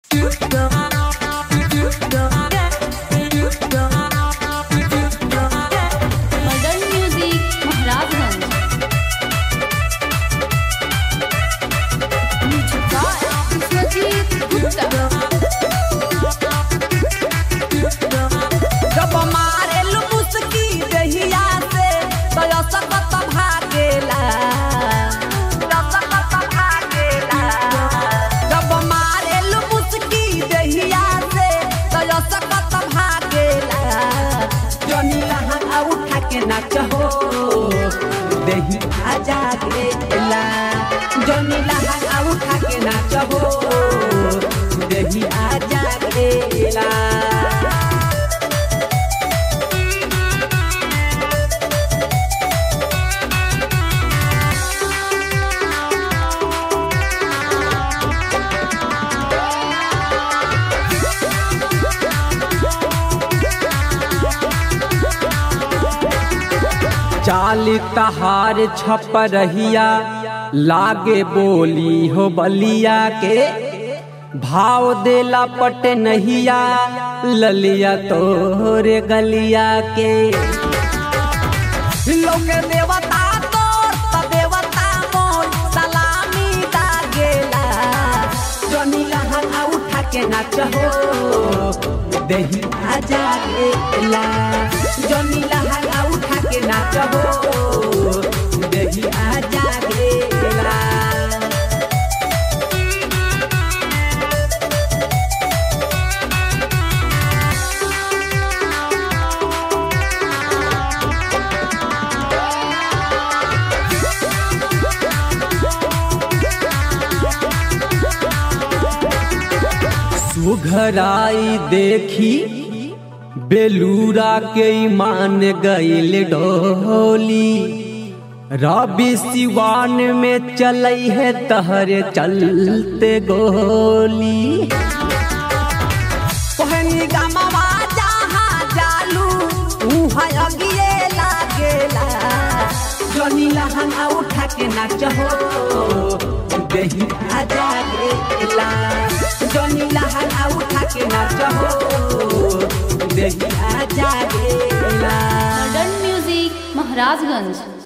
modern music Maharajganj Vishwajeet Gupta जब मारेल मुस्की दहिया से तो सकत भागेला सकत भागेला जब मारेल मुस्की दहिया से तो सकत भागेला जनी लहंगा उठा के नाच हो दही आ जागेला जनी लहंगा उठा के नाच हो दही आ जागेला चाली तहार छप रहिया लागे बोली हो बलिया के भाव देला पट नहिया ललिया तोरे गलिया के लोग देवता तोर त देवता मोर सलामी दागेला जनी लहंगा उठा के नाच हो दही आ जागेला जनी लहंगा उठा के नाच हो दही आ जागेला सुघराई देखी बेलूरा के मान गईल डोली रवि सिवान में चलई है तहरे चलते गोली कहनी गमवा जहाँ जालू उहाँ अगिए लागेला जनी लहंगा उठा के नाच हो दही आ जागेला जनी लहंगा उठा के नाच हो दही आ जागेला मॉडर्न म्यूजिक महाराजगंज